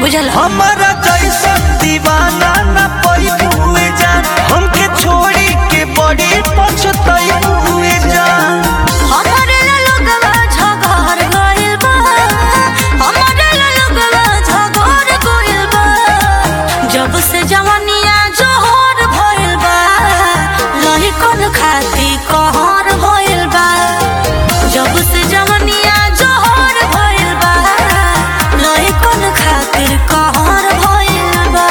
बुझल हमारा जैसा दीवाना न पई हुए जान हमके छोड़ी के बड़ी पछताई हुए जान हमारे लोगवा झगड़ गइल बा हमारे लोगवा झगड़ गइल बा जब से जवानिया जोहर भइल बा लही कौन खाती कहर भइल बा जब से जवानिया जोहर भइल बा लही कौन खातिर कहर भइल बा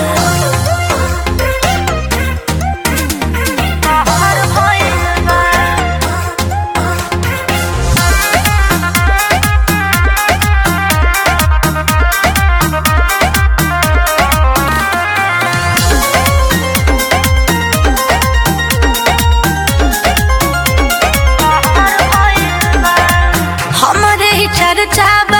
कहर भइल बा हमरे ही चर्चा बा